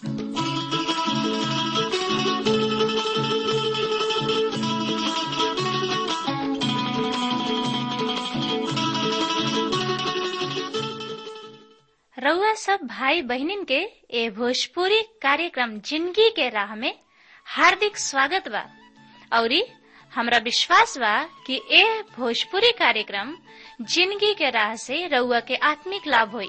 रउआ सब भाई बहिनीन के ए भोजपुरी कार्यक्रम जिंदगी के राह में हार्दिक स्वागत बा औरी हमरा विश्वास बा कि ए भोजपुरी कार्यक्रम जिंदगी के राह से रउआ के आत्मिक लाभ होई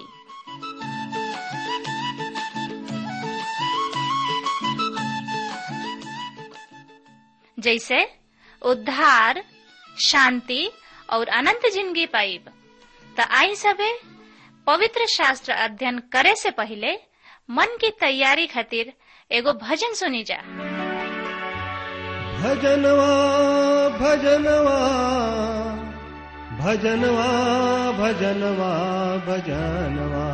जैसे उद्धार शांति और अनंत जिंदगी पाइब त आई सबे पवित्र शास्त्र अध्ययन करे से पहले मन की तैयारी खातिर एगो भजन सुनी जा भजनवा भजनवा भजनवा भजनवा भजनवा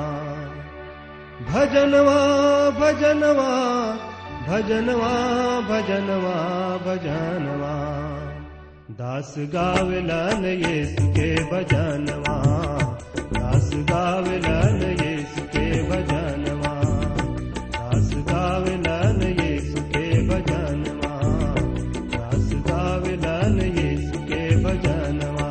भजनवा भजनवा भजनवा भजनवा भजनवा दास गावलन येसु के भजनवा दास गावलन येसु के भजनवा दास गावलन येसु के भजनवा दास गावलन येसु के भजनवा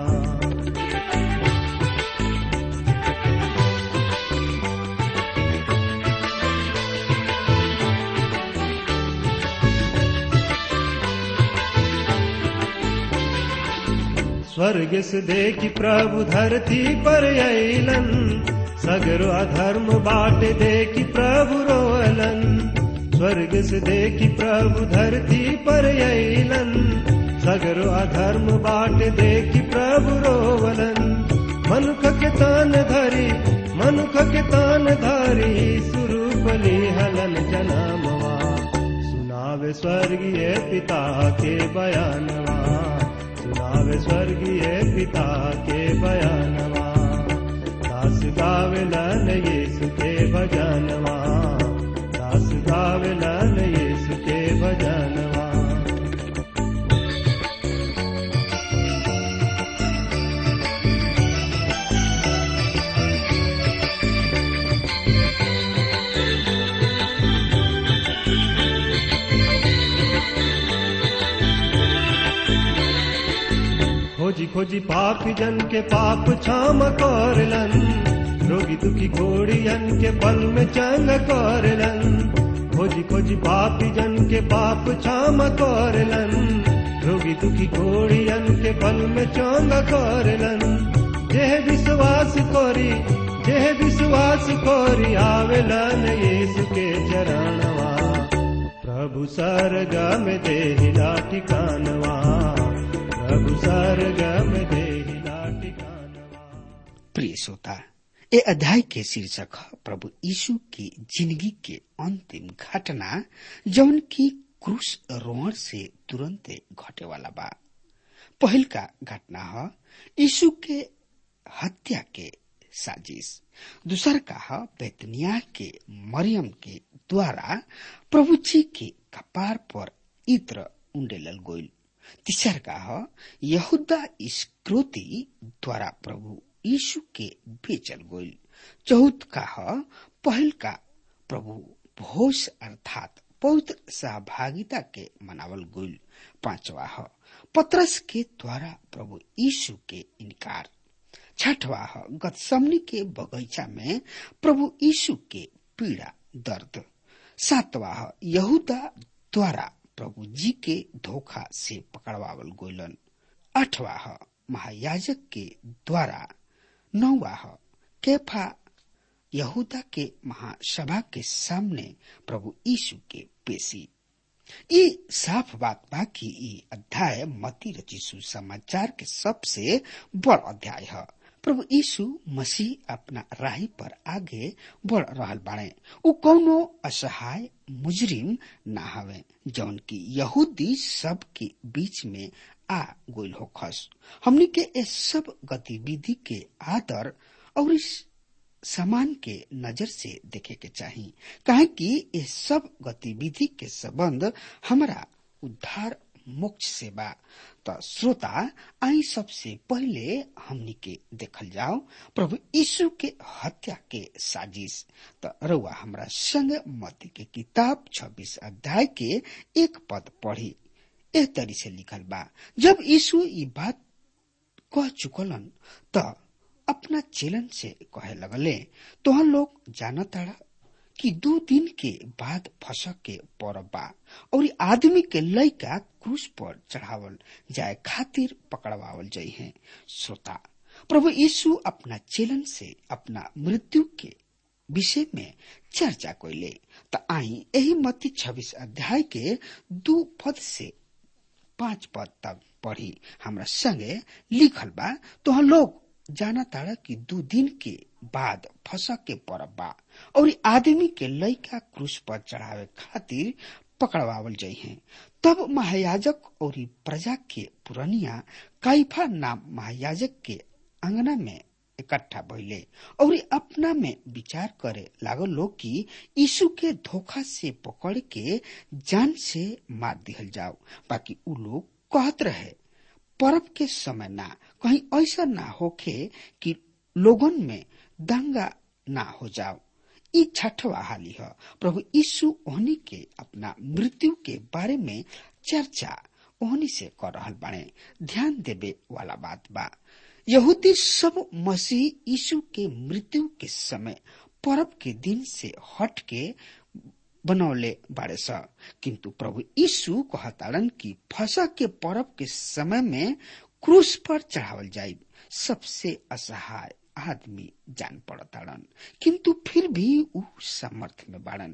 स्वर्ग से देखी प्रभु धरती पर अलन सगरो अधर्म बाट देखी प्रभु रोअलन स्वर्ग से देखी प्रभु धरती पर अलन सगरो अधर्म बाट देखी प्रभु रोवलन मनुख के तान धरी मनुख के तान धरी सुरूपली हलन जनामवा सुनावे स्वर्गीय पिता के बयानवा सुनावे स्वर्गीय पिता के बयानवा दास गावलन यीशु के भजनवा दास गावलन यीशु के भजनवा खोजी खोजी पापी जन के पाप क्षम करलन रोगी दुखी घोड़ियन के पल में चंग करलन खोजी खोजी पापी जन के पाप क्षम करलन रोगी दुखी घोड़ियन के पल में चंग करलन जेह विश्वास करी जेह विश्वास करी आवेलन यीशु के चरणवा प्रभु सरगा में देहिला ठिकानवा प्रभु सरगम देहिला ठिकानवा प्रिय श्रोता ए अध्याय के शीर्षक है प्रभु यीशु की जिंदगी के अंतिम घटना जौन की क्रूस रोहण से तुरंत घटे वाला बा पहल का घटना है यीशु के हत्या के साजिश दूसर का है बेतनिया के मरियम के द्वारा प्रभु जी के कपार पर इत्र उंडेलल गोइल तीसर का है यहूदा इस्क्रोती द्वारा प्रभु यीशु के बेचल गोइल चौथ का है पहल का प्रभु भोज अर्थात पवित्र सहभागिता के मनावल गोइल पांचवा है पत्रस के द्वारा प्रभु यीशु के इनकार छठवा है गतसमनी के बगीचा में प्रभु यीशु के पीड़ा दर्द सातवा है यहूदा द्वारा प्रभु जी के धोखा से पकड़वावल गोलन आठवा है महायाजक के द्वारा नौवा है कैफा यहूदा के महासभा के सामने प्रभु यीशु के पेशी ये साफ बात बा कि ये अध्याय मती रचिसु समाचार के सबसे बड़ अध्याय है प्रभु यीशु मसीह अपना राही पर आगे बढ़ रहल बाड़े उ कौनो असहाय मुजरिम ना हवे जौन की यहूदी सब के बीच में आ गोल होखस हमनी के इस सब गतिविधि के आदर और इस समान के नजर से देखे के चाहिए काहे कि ये सब गतिविधि के संबंध हमारा उद्धार मोक्ष से बा त श्रोता आई सबसे पहले हमनी के देखल जाओ प्रभु यीशु के हत्या के साजिश त रउआ हमरा संग मती के किताब 26 अध्याय के एक पद पढ़ी एह तरी से लिखल बा जब यीशु ई बात कह चुकलन त अपना चेलन से कहे लगले तोहन लोग जानताड़ा कि दो दिन के बाद फसक के परब बा और आदमी के लइका क्रूस पर चढ़ावल जाए खातिर पकड़वावल जाइ है श्रोता प्रभु यीशु अपना चेलन से अपना मृत्यु के विषय में चर्चा कैले त आई यही मत्ती छब्बीस अध्याय के दू पद से पांच पद तक पढ़ी हमरा संगे लिखल बा तो हम लोग जाना ताड़ा कि दू दिन के बाद फसक के परब बा और आदमी के लइका क्रूस पर चढ़ावे खातिर पकड़वावल जाइ है तब महायाजक और प्रजा के पुरनिया काइफा नाम महायाजक के अंगना में इकट्ठा भइले और अपना में विचार करे लागल लोग कि यीशु के धोखा से पकड़ के जान से मार दिहल जाओ बाकी उ लोग कहत रहे परब के समय ना कहीं ऐसा ना होखे कि लोगन में दंगा ना हो जाओ ई छठवा हाली है प्रभु यीशु ओहनी के अपना मृत्यु के बारे में चर्चा ओहनी से कर रहल बाड़े ध्यान देवे वाला बात बा यहूदी सब मसीह यीशु के मृत्यु के समय परब के दिन से हट के बनौले बाड़े स किंतु प्रभु यीशु कहताड़न कि फसा के परब के समय में क्रूस पर चढ़ावल जाये सबसे असहाय आदमी जान पड़ताड़न किंतु फिर भी उ समर्थ में बाड़न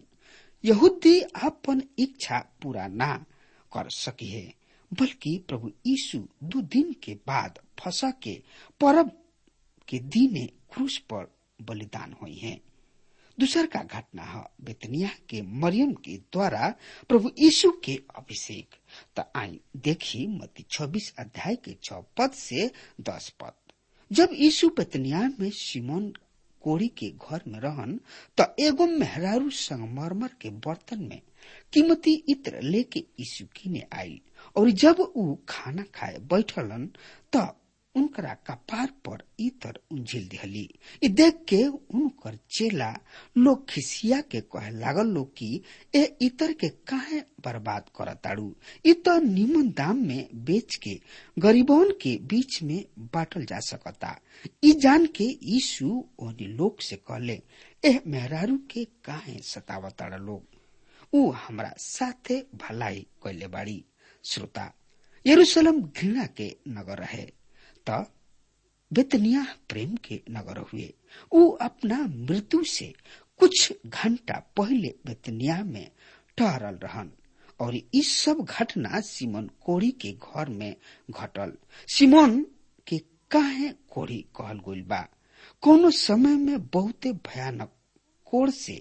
यहूदी अपन इच्छा पूरा ना कर सकी है बल्कि प्रभु यीशु दो दिन के बाद फसा के परब के दिने क्रूस पर बलिदान हुई है दूसर का घटना है बेतनिया के मरियम के द्वारा प्रभु यीशु के अभिषेक त आई देखी मती छब्बीस अध्याय के छ पद से दस पद जब यीशु बेतनिया में सिमोन कोड़ी के घर में रहन त एगो मेहरारू संगमरमर के बर्तन में कीमती इत्र लेके यीशु किने आई और जब ऊ खाना खाए बैठलन त उनकरा कपार पर इतर उंझिल दिहली इ देख के उनकर चेला लोग खिसिया के कहे लागल लोग कि ए इतर के काहे बर्बाद करताड़ू इ तो निमन दाम में बेच के गरीबों के बीच में बांटल जा सकता इ जान के यीशु ओनी लोग से कहले एह मेहरारू के काहे सतावताड़ा लोग ऊ हमरा साथे भलाई कैले बाड़ी श्रोता यरूशलेम घृणा के नगर रहे त बेतनिया प्रेम के नगर हुए ऊ अपना मृत्यु से कुछ घंटा पहले बेतनिया में ठहरल रहन और इस सब घटना सिमन कोड़ी के घर में घटल सिमोन के काहे कोड़ी कहल गइल बा कोनो समय में बहुते भयानक कोड़ से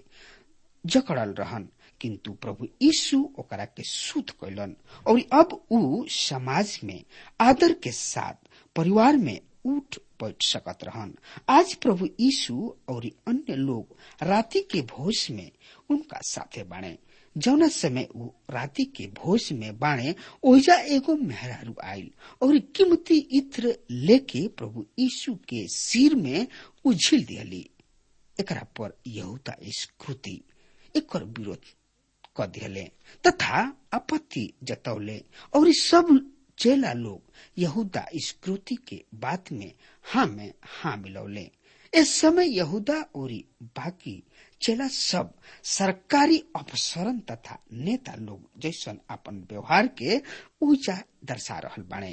जकड़ल रहन किंतु प्रभु यीशु ओकरा के शुद्ध कैलन और अब ऊ समाज में आदर के साथ परिवार में उठ बैठ सकत रहन आज प्रभु यीशु और अन्य लोग राति के भोज में उनका साथे बाणे जौना समय ऊ राति के भोज में बाणे ओहिजा एगो मेहरारू आयल और कीमती इत्र लेके प्रभु यीशु के सिर में उझिल दियली एकरा पर यहूदा स्कृति एकर विरोध क दिहले तथा आपत्ति जतौले और सब चेला लोग यहूदा स्कृति के बात में हाँ में हाँ मिलौले इस समय यहूदा और बाकी चेला सब सरकारी अफसरन तथा नेता लोग जैसन अपन व्यवहार के ऊंचा दर्शा रहल बाणे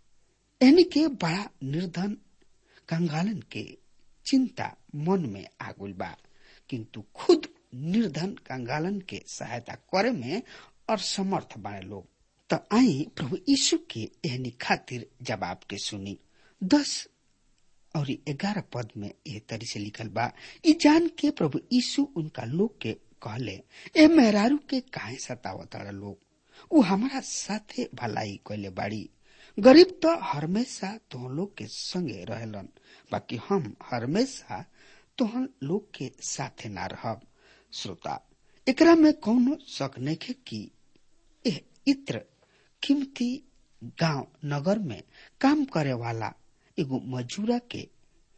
यानी के बड़ा निर्धन कंगालन के चिंता मन में आगुल बा किंतु खुद निर्धन कंगालन के सहायता करे में असमर्थ बाणे लोग त आई प्रभु यीशु के एहनी खातिर जवाब के सुनी दस और ग्यारह पद में यह तरी से लिखल बा ई जान के प्रभु यीशु उनका लोग के कहले ए मेहरारू के काहे सतावताड़ा लोग उ हमारा साथे भलाई कैले बाड़ी गरीब तो हमेशा तुह लोग के संगे रहेलन बाकी हम हमेशा तुहन लोग के साथे ना रहब श्रोता एकरा में कौनो शक नहीं कि एह इत्र कीमती गांव नगर में काम करे वाला एगो मजूरा के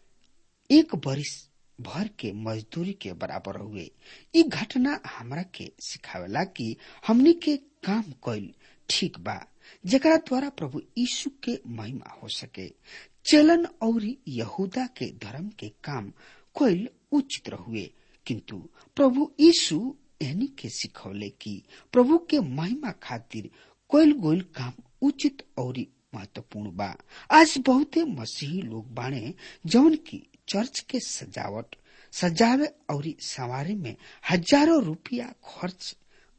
एक बरिस भर के मजदूरी के बराबर हुए ई घटना हमरा के सिखावेला कि हमनी के काम कइल ठीक बा जेकरा द्वारा प्रभु यीशु के महिमा हो सके चलन और यहूदा के धर्म के काम कइल उचित हुए किंतु प्रभु यीशु एनी के सिखौले कि प्रभु के महिमा खातिर कोइल गोइल काम उचित और महत्वपूर्ण बा आज बहुते मसीही लोग बाणे जौन की चर्च के सजावट सजावे और सवारी में हजारों रुपया खर्च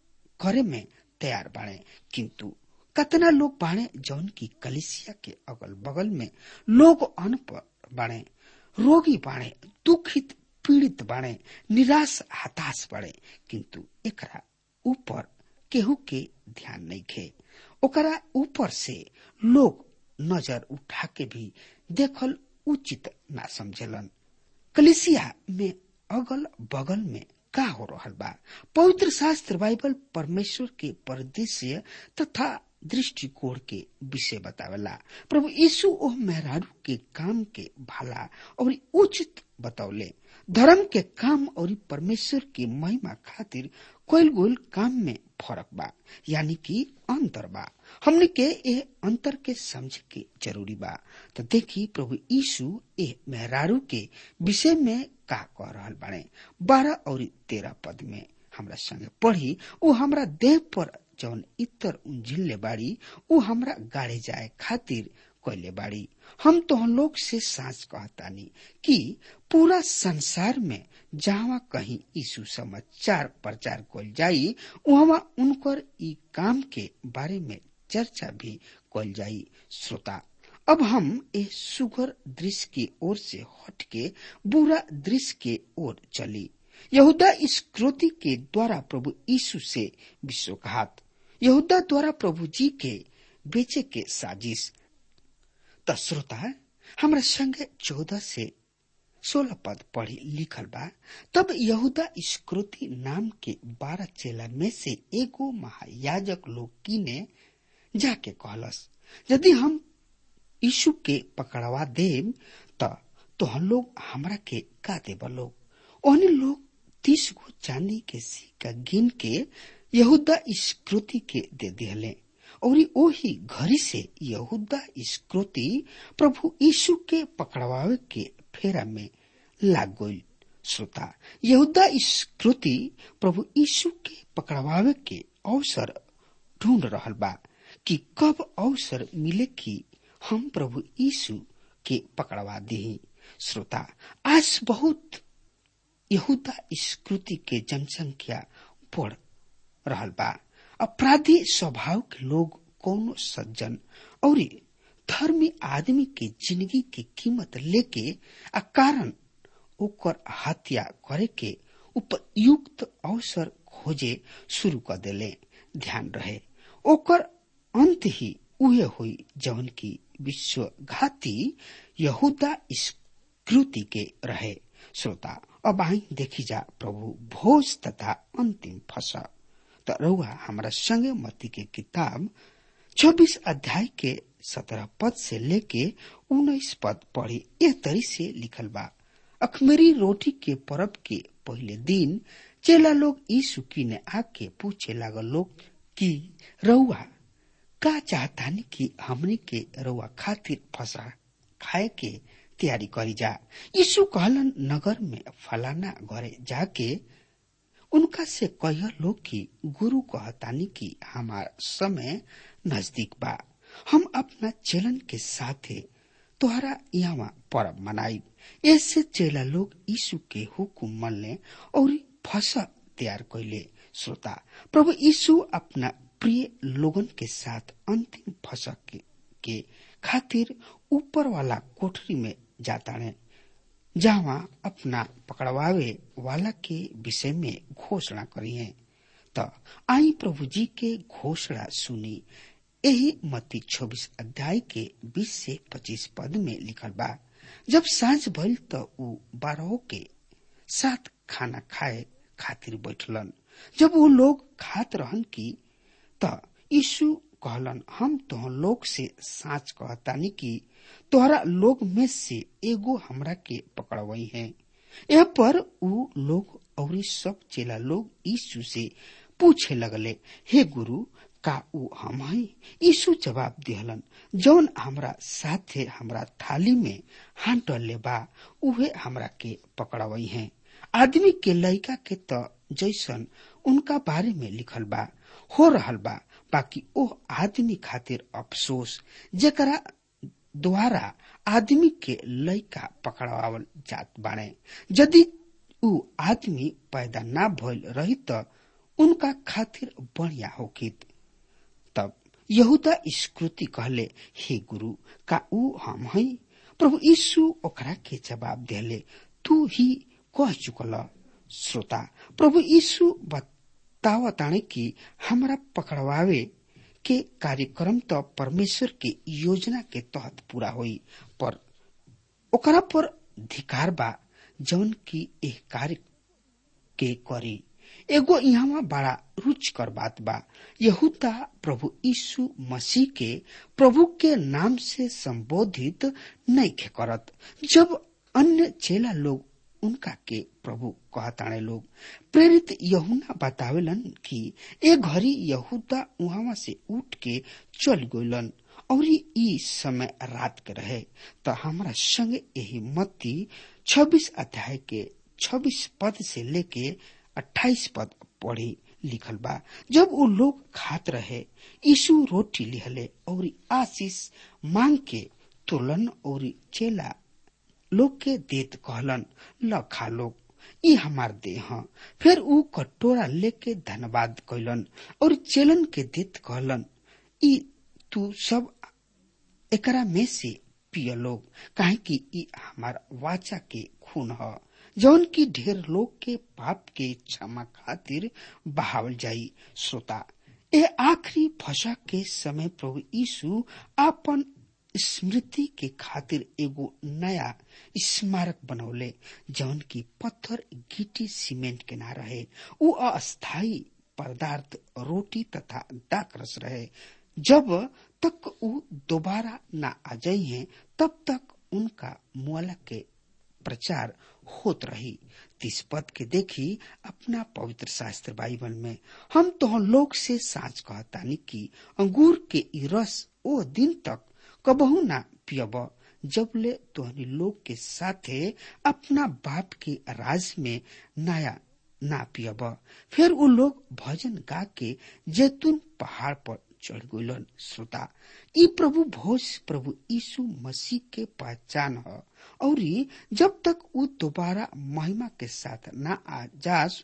करे में तैयार बाणे किंतु कतना लोग बाणे जौन की कलिसिया के अगल बगल में लोग अनपढ़ बाणे रोगी बाणे दुखित पीड़ित बाणे निराश हताश बाणे किंतु एकरा ऊपर केहू के ध्यान नहीं खे ओकरा ऊपर से लोग नजर उठा के भी देखल उचित ना समझलन कलिसिया में अगल बगल में का हो रहल बा पवित्र शास्त्र बाइबल परमेश्वर के परिदृश्य तथा दृष्टिकोण के विषय बतावेला प्रभु यीशु ओह मेहरारू के काम के भला और उचित बतौले धर्म के काम और परमेश्वर की महिमा खातिर कोयल गोल काम में फर्क बा यानी कि अंतर बा हमने के ए अंतर के समझ के जरूरी बा तो देखी प्रभु यीशु ए मेहरारू के विषय में का कह रहल बाड़े बारह और तेरह पद में हमरा संगे पढ़ी वो हमरा देह पर जौन इतर उंझिल्ले बाड़ी उ हमरा गाड़े जाए खातिर कैले बाड़ी हम तो हम लोग से सांस कहतानी कि पूरा संसार में जहाँ कहीं यीशु समाचार प्रचार कल जाई वहाँ उनकर ई काम के बारे में चर्चा भी कल जाई श्रोता अब हम ए सुगर दृश्य की ओर से हट के बुरा दृश्य के ओर चली यहूदा इस क्रोती के द्वारा प्रभु यीशु से विश्वघात यहूदा द्वारा प्रभु जी के बेचे के साजिश त श्रोता हमरा संगे चौदह से सोलह पद पढ़ी लिखल बा तब यहूदा इस्क्रोती नाम के बारह चेला में से एगो महायाजक लोग कीने जाके कहलस यदि हम यीशु के पकड़वा देव त तो हम लोग हमरा के का देब लोग ओहने लोग तीस गो चांदी के सिक्का गिन के यहूदा इस्क्रोती के दे दिहले और ओही घड़ी से यहूदा इस्क्रोती प्रभु यीशु के पकड़वावे के फेरा में लाग गई श्रोता यहूदा इस्क्रोती प्रभु यीशु के पकड़वावे के अवसर ढूंढ रहल बा कि कब अवसर मिले कि हम प्रभु यीशु के पकड़वा दी श्रोता आज बहुत यहूदा इस्कृति के जनसंख्या बढ़ रहल बा अपराधी स्वभाव के लोग कोनो सज्जन और धर्मी आदमी के जिंदगी की कीमत लेके आ कारण ओकर हत्या करे के उपयुक्त अवसर खोजे शुरू कर देले ध्यान रहे ओकर अंत ही उहे हुई जौन की विश्वघाती यहूदा कृति के रहे श्रोता अब आई देखी जा प्रभु भोज तथा अंतिम फसा त रउआ हमारा संगे मती के किताब छब्बीस अध्याय के सत्रह पद से लेके उन्नीस पद पढ़ी यह तरी से लिखल बा अखमेरी रोटी के परब के पहले दिन चेला लोग यीशु की ने आके पूछे लागल लोग कि रउआ का चाहतानी कि हमने के रउआ खातिर फसा खाए के तैयारी करी जा यीशु कहलन नगर में फलाना घरे जाके उनका से कह लो कि गुरु कहतानी कि हमार समय नजदीक बा हम अपना चलन के साथे तोहरा यहाँ परब मनाई ऐसे चेला लोग यीशु के हुकुम मनले और फसा तैयार कैले श्रोता प्रभु यीशु अपना प्रिय लोगन के साथ अंतिम फसा के, के खातिर ऊपर वाला कोठरी में जाता है जहाँ अपना पकड़वावे वाला के विषय में घोषणा करी है तो आई प्रभु जी के घोषणा सुनी यही मती छब्बीस अध्याय के बीस से पच्चीस पद में लिखल बा जब सांझ भइल तो ऊ बारह के साथ खाना खाए खातिर बैठलन जब वो लोग खात रहन की त यीशु कहलन हम तोह लोग से साच कहतानी कि तोहरा लोग में से एगो हमरा के पकड़वई है यह पर ऊ लोग और सब चेला लोग यीशु से पूछे लगले हे गुरु का ऊ हम है यीशु जवाब दिहलन जौन हमरा साथे हमरा थाली में हांटले बा उहे हमरा के पकड़वई है आदमी के लड़का के त जैसन उनका बारे में लिखल बा हो रहल बा बाकी ओ आदमी खातिर अफसोस जेकरा द्वारा आदमी के लड़का पकड़ावल जात बाड़े यदि ऊ आदमी पैदा ना भइल रही त उनका खातिर बढ़िया होकित तब यहूदा स्कृति कहले हे गुरु का ऊ हम है प्रभु यीशु ओकरा के जवाब दिले तू ही कह चुकल श्रोता प्रभु यीशु बतावताने कि हमरा पकड़वावे के कार्यक्रम तो परमेश्वर के योजना के तहत पूरा होई पर ओकरा पर धिकार बा जौन की एह कार्य के करी एगो यहाँ बड़ा रुचकर बात बा यहूदा प्रभु यीशु मसीह के प्रभु के नाम से संबोधित नहीं खे करत जब अन्य चेला लोग उनका के प्रभु कहताणे लोग प्रेरित यहुना बतावेलन कि ए घड़ी यहूदा उहावा से उठ के चल गइलन और ई समय रात के रहे तो हमारा संग यही मत्ती छब्बीस अध्याय के छब्बीस पद से लेके अट्ठाईस पद पढ़ी लिखल बा जब वो लोग खात रहे यीशु रोटी लिहले और आशीष मांग के तुलन और चेला लोग के देत कहलन ल खा लोग ई हमार देह फिर ऊ कटोरा लेके धन्यवाद कैलन और चेलन के देत कहलन ई तू सब एकरा में से पिय लोग काहे कि ई हमार वाचा के खून ह जौन की ढेर लोग के पाप के क्षमा खातिर बहावल जाई श्रोता ए आखिरी फसा के समय प्रभु यीशु आपन स्मृति के खातिर एगो नया स्मारक बनौले जौन की पत्थर गिटी सीमेंट के ना रहे उ अस्थायी पदार्थ रोटी तथा दाकरस रहे जब तक उ दोबारा ना आ जाई हैं तब तक उनका मुआला के प्रचार होत रही तीस पद के देखी अपना पवित्र शास्त्र बाइबल में हम तो लोग से साच कहतानी कि अंगूर के ई रस ओ दिन तक कबहू ना पियब जबले तोहनी लोग के साथे अपना बाप के राज में नया ना पियब फिर उ लोग भजन गा के जैतून पहाड़ पर चढ़ गइलन श्रोता ई प्रभु भोज प्रभु यीशु मसीह के पहचान है और जब तक वो दोबारा महिमा के साथ ना आ जास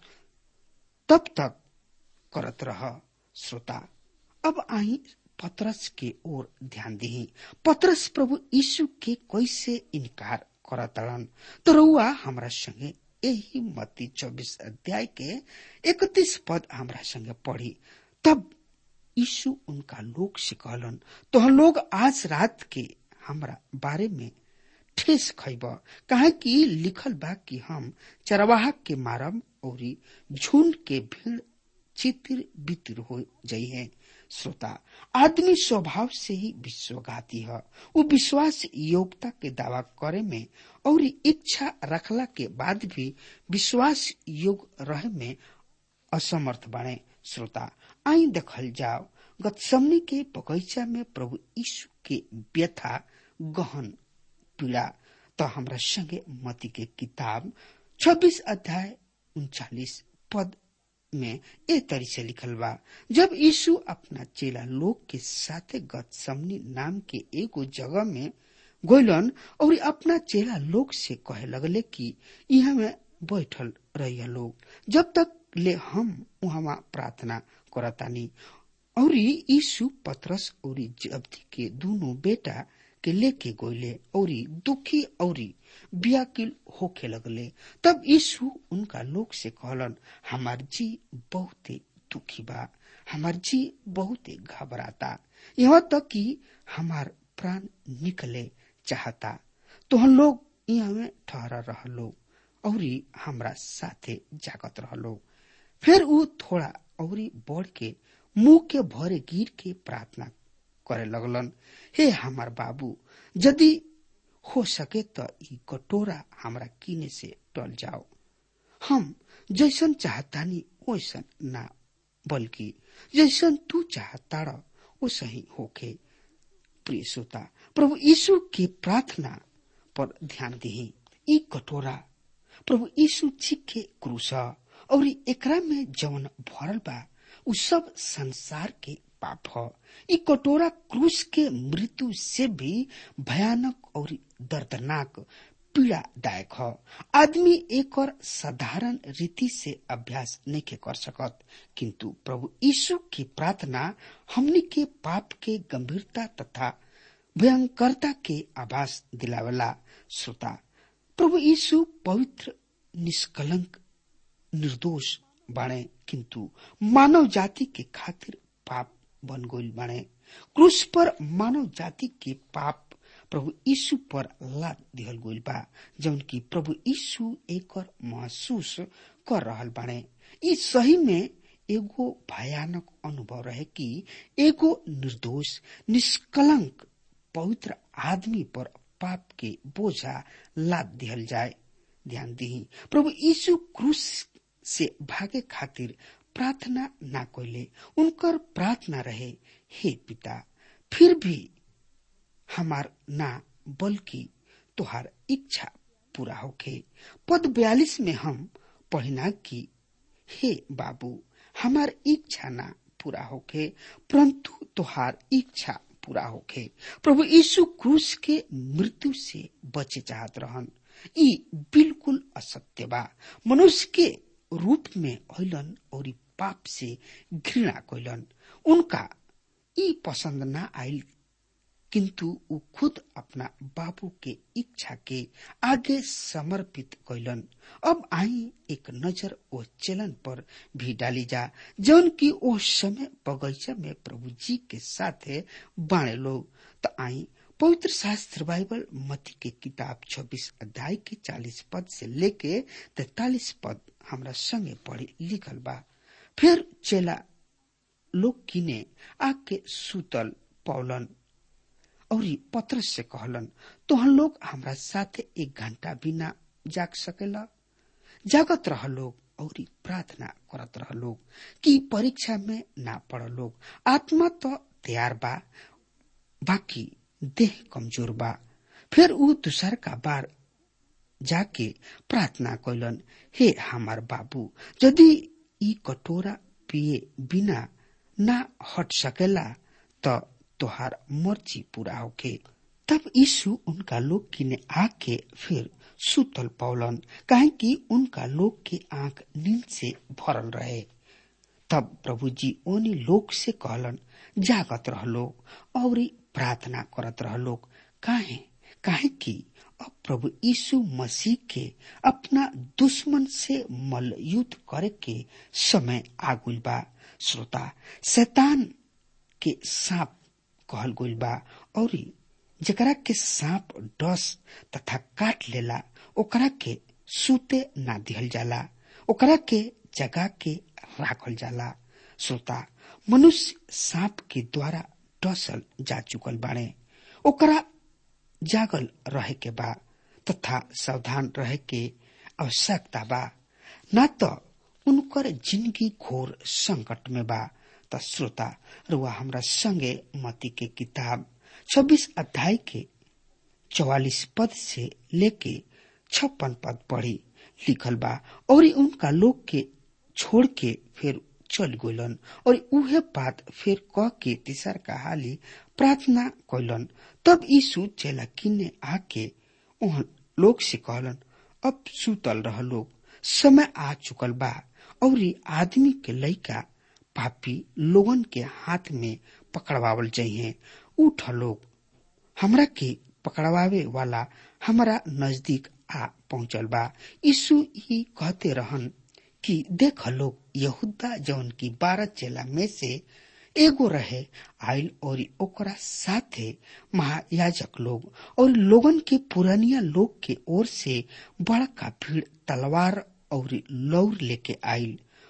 तब तक करत रह श्रोता अब आई पतरस के ओर ध्यान दी पतरस प्रभु यीशु के कैसे इनकार करतड़न तो रउआ हमरा संगे यही मत्ती चौबीस अध्याय के इकतीस पद हमरा संगे पढ़ी तब यीशु उनका लोग से कहलन तो हम लोग आज रात के हमरा बारे में ठेस खैब काहे कि लिखल बा कि हम चरवाहा के मारब और झुंड के भीड़ चितिर बितिर हो जाई है श्रोता आदमी स्वभाव से ही विश्वघाती है वो विश्वास योग्यता के दावा करे में और इच्छा रखला के बाद भी विश्वास योग्य रहे में असमर्थ बने श्रोता आई देखल जाओ गतसमनी के बगैचा में प्रभु यीशु के व्यथा गहन पीड़ा तो हमरा संगे मती के किताब 26 अध्याय उनचालीस पद में ए तरी से लिखल बा जब यीशु अपना चेला लोग के साथे गतसमनी नाम के एगो जगह में गोइलन और अपना चेला लोग से कहे लगले कि यहाँ में बैठल रहिए लोग जब तक ले हम वहां प्रार्थना करतानी और यीशु पतरस और जब्दी के दोनों बेटा के लेके गोइले और दुखी और व्याकुल होखे लगले तब यीशु उनका लोग से कहलन हमार जी बहुते दुखी बा हमार जी बहुते घबराता यहाँ तक कि हमार प्राण निकले चाहता तो हम लोग यहाँ में ठहरा रह लोग और हमरा साथे जागत रह लोग फिर ऊ थोड़ा और बढ़ के मुंह के भरे गिर के प्रार्थना करे लगलन हे हमार बाबू यदि हो सके तो ई कटोरा हमरा किने से टल जाओ हम जैसन चाहतानी वैसन ना बल्कि जैसन तू चाहता वो सही होके प्रिय श्रोता प्रभु यीशु के प्रार्थना पर ध्यान दी ई कटोरा प्रभु यीशु जी के क्रूस और एकरा में जवन भरल बा उ सब संसार के पाप ह ई कटोरा क्रूस के मृत्यु से भी भयानक और दर्दनाक पीड़ादायक ह आदमी एक और साधारण रीति से अभ्यास नहीं के कर सकत किंतु प्रभु यीशु की प्रार्थना हमनी के पाप के गंभीरता तथा भयंकरता के आभास दिलावेला श्रोता प्रभु यीशु पवित्र निष्कलंक निर्दोष बाणे किंतु मानव जाति के खातिर पाप बन गईल बाणे क्रूस पर मानव जाति के पाप प्रभु यीशु पर लाद दिहल गईल बा जौन की प्रभु यीशु एक और महसूस कर रहल बाणे ई सही में एगो भयानक अनुभव रहे कि एगो निर्दोष निष्कलंक पवित्र आदमी पर पाप के बोझा लाद दिहल जाए ध्यान दी प्रभु यीशु क्रूस से भागे खातिर प्रार्थना ना कोइले उनकर प्रार्थना रहे हे पिता फिर भी हमार ना बल्कि तुहार इच्छा पूरा होके पद बयालीस में हम पढ़ना की हे बाबू हमार इच्छा ना पूरा होके परंतु तुहार इच्छा पूरा होके प्रभु यीशु क्रूस के मृत्यु से बचे चाहत रहन ई बिल्कुल असत्य बा मनुष्य के रूप में अलन और पाप से घृणा कैलन उनका ई पसंद ना आयल किंतु उ खुद अपना बाबू के इच्छा के आगे समर्पित कैलन अब आई एक नजर ओ चलन पर भी डाली जा जौन की ओ समय बगीचा में प्रभु जी के साथे बाणे लोग तो आई पवित्र शास्त्र बाइबल मती के किताब 26 अध्याय के 40 पद से लेके 43 पद हमरा संगे पढ़ी लिखल बा फिर चेला लोग किने आके सुतल पौलन और पत्रस से कहलन तो हम लोग हमरा साथे एक घंटा बिना जाग सकेला जागत रह लोग और प्रार्थना करत रह लोग कि परीक्षा में ना पड़ लोग आत्मा तो तैयार बा बाकी देह कमजोर बा फिर ऊ दूसर का बार जाके प्रार्थना कैलन हे हमार बाबू यदि ई कटोरा पिए बिना ना हट सकेला तो तोहार मर्जी पूरा होके तब यीशु उनका लोग किने आके फिर सुतल पौलन काहे कि उनका लोग के आंख नींद से भरल रहे तब प्रभु जी ओनी लोग से कहलन जागत रह लोग और प्रार्थना करत रह लोग काहे काहे कि अब प्रभु यीशु मसीह के अपना दुश्मन से मल युद्ध करे के समय आगुल बा श्रोता शैतान के सांप कहल गइल बा और जकरा के सांप डस तथा काट लेला ओकरा के सूते ना दिहल जाला ओकरा के जगा के राखल जाला श्रोता मनुष्य सांप के द्वारा डसल जा चुकल बाड़े ओकरा जागल रहे के बा तथा सावधान रहे के आवश्यकता बा न तो उनकर जिंदगी घोर संकट में बा त श्रोता रुआ हमरा संगे मती के किताब 26 अध्याय के 44 पद से लेके छप्पन पद पढ़ी लिखल बा और उनका लोग के छोड़ के फिर चल गइलन और उहे बात फिर कह के तीसर का हाली प्रार्थना कैलन तब यीशु चेला किन्ने आके उह लोग से कहलन अब सुतल रह लोग समय आ चुकल बा और आदमी के लइका पापी लोगन के हाथ में पकड़वावल चाहिए उठ लोग हमरा के पकड़वावे वाला हमारा नजदीक आ पहुंचल बा यीशु ही कहते रहन कि देख लोग यहूदा जौन की बारह चेला में से एगो रहे आयल और ओकरा साथे महायाजक लोग और लोगन के पुरानिया लोग के ओर से बड़का भीड़ तलवार और लौर लेके आयल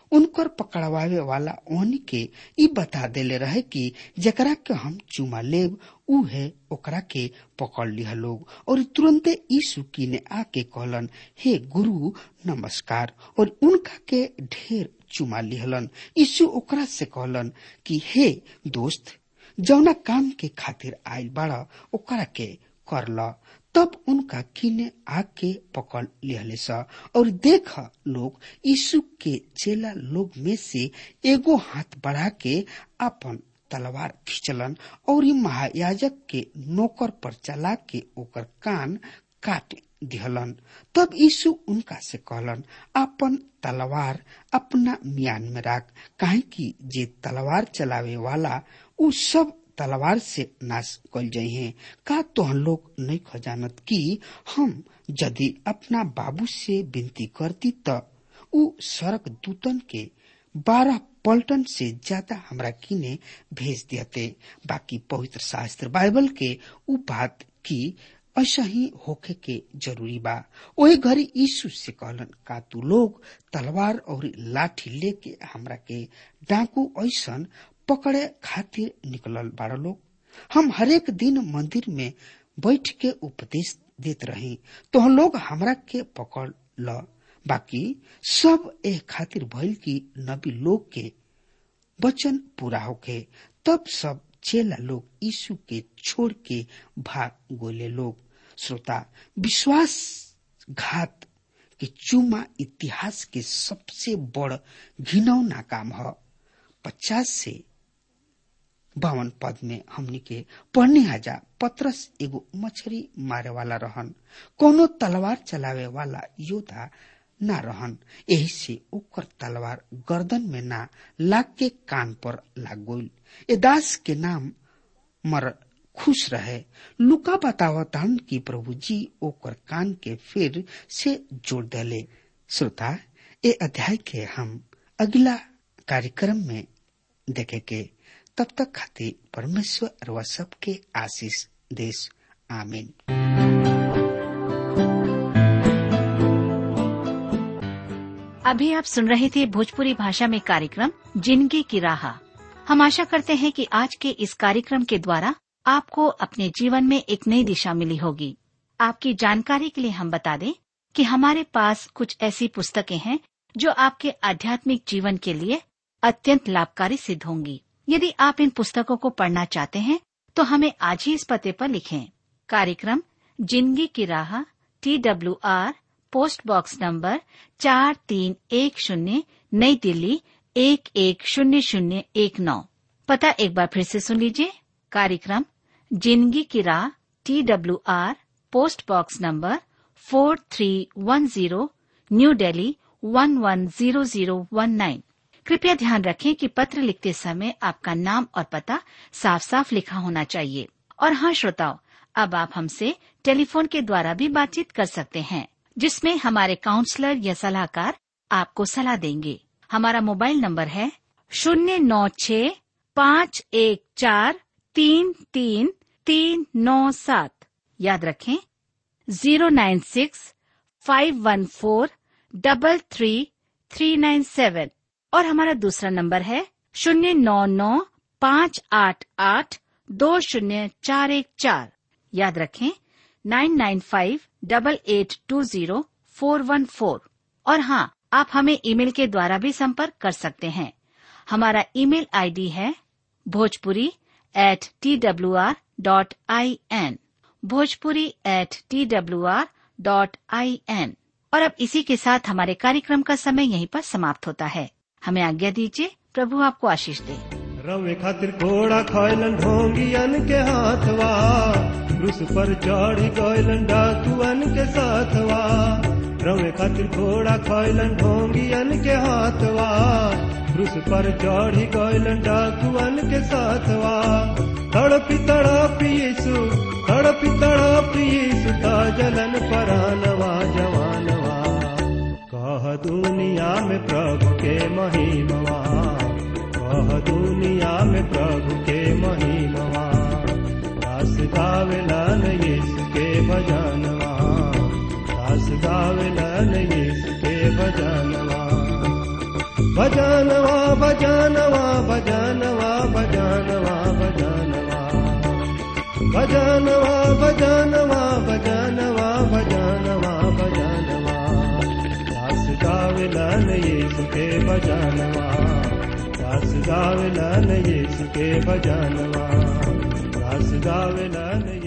उनकर पकड़वावे वाला ओहनी के ई बता देले रहे कि जकरा के हम चुमा लेब ऊ है ओकरा के पकड़ लिया लोग और तुरंते यीशु की ने आके कहलन हे गुरु नमस्कार और उनका के ढेर चुमा लिहलन यीशु ओकरा से कहलन कि हे दोस्त जौना काम के खातिर आयल बाड़ा ओकरा के कर ल तब उनका किने आके पकड़ लिहले सा और देख लोग यीशु के चेला लोग में से एगो हाथ बढ़ा के अपन तलवार खींचलन और महायाजक के नौकर पर चला के ओकर कान काट दिहलन तब यीशु उनका से कहलन अपन तलवार अपना म्यान में राख काहे कि जे तलवार चलावे वाला उ सब तलवार से नाश कल जाये का तो हम लोग नहीं खजानत कि हम यदि अपना बाबू से विनती करती त उ सड़क दूतन के बारह पलटन से ज्यादा हमरा किने भेज देते बाकी पवित्र शास्त्र बाइबल के उ बात की ऐसा ही होखे के जरूरी बा वही घड़ी यीशु से कहलन का तू लोग तलवार और लाठी लेके हमरा के डाकू ऐसन पकड़े खातिर निकलल बाड़ा लोग हम हरेक दिन मंदिर में बैठ के उपदेश देत रही तो हम लोग हमरा के पकड़ ल बाकी सब ए खातिर भइल की नबी लोग के वचन पूरा होके तब सब चेला लोग यीशु के छोड़ के भाग गोले लोग श्रोता विश्वास घात के चुमा इतिहास के सबसे बड़ घिनौना काम है पचास से बावन पद में हमनी के पढ़ने हजा पत्रस एगो मछली मारे वाला रहन कोनो तलवार चलावे वाला योद्धा ना रहन यही से ओकर तलवार गर्दन में ना लाग के कान पर लाग गईल ए दास के नाम मर खुश रहे लुका बतावतान कि प्रभु जी ओकर कान के फिर से जोड़ देले श्रोता ए अध्याय के हम अगला कार्यक्रम में देखे के तब तक खातिर परमेश्वर व सबके आशीष देश आमीन अभी आप सुन रहे थे भोजपुरी भाषा में कार्यक्रम जिंदगी की राह हम आशा करते हैं कि आज के इस कार्यक्रम के द्वारा आपको अपने जीवन में एक नई दिशा मिली होगी आपकी जानकारी के लिए हम बता दें कि हमारे पास कुछ ऐसी पुस्तकें हैं जो आपके आध्यात्मिक जीवन के लिए अत्यंत लाभकारी सिद्ध होंगी यदि आप इन पुस्तकों को पढ़ना चाहते हैं तो हमें आज ही इस पते पर लिखें कार्यक्रम जिंदगी की राह T W R post box number चार तीन एक शून्य नई दिल्ली एक एक शून्य शून्य एक नौ पता एक बार फिर से सुन लीजिए कार्यक्रम जिंदगी की राह T W R post box number four three one zero new Delhi one one zero zero one nine कृपया ध्यान रखें कि पत्र लिखते समय आपका नाम और पता साफ साफ लिखा होना चाहिए और हाँ श्रोताओं अब आप हमसे टेलीफोन के द्वारा भी बातचीत कर सकते हैं जिसमें हमारे काउंसलर या सलाहकार आपको सलाह देंगे हमारा मोबाइल नंबर है शून्य नौ छ पाँच एक चार तीन तीन तीन नौ सात याद रखें zero nine six five one four double three three nine seven और हमारा दूसरा नंबर है शून्य नौ नौ पाँच आठ आठ दो शून्य चार एक चार याद रखें nine nine five double eight two zero four one four और हाँ आप हमें ईमेल के द्वारा भी संपर्क कर सकते हैं हमारा ईमेल आईडी है Bhojpuri at T W R dot I N Bhojpuri at T W R dot I N और अब इसी के साथ हमारे कार्यक्रम का समय यहीं पर समाप्त होता है हमें आज्ञा दीजिए प्रभु आपको आशीष दे रवे खातिर घोड़ा खैलन ढोंगियन के हाथवा क्रूस पर चढ़ी गैलन डाकुअन के साथवा रवे खातिर घोड़ा खैलन ढोंगियन के हाथवा क्रूस पर चढ़ी गैलन डाकुअन के साथवा तड़पी तड़पी यीशु तड़पी तड़पी यीशु ता जलन परानवा जवानवा कह दुनिया में प्रभु के महिमवा कह दुनिया में प्रभु के महिमवा दास गावेलन यीशु के भजनवा दास गावेलन यीशु के भजनवा भजनवा भजनवा भजनवा भजनवा भजनवा भजनवा भजनवा भजनवा भजनवा भजनवा दास गावलन यीशु के भजनवा दास गावलन यीशु के भजनवा दास गावलन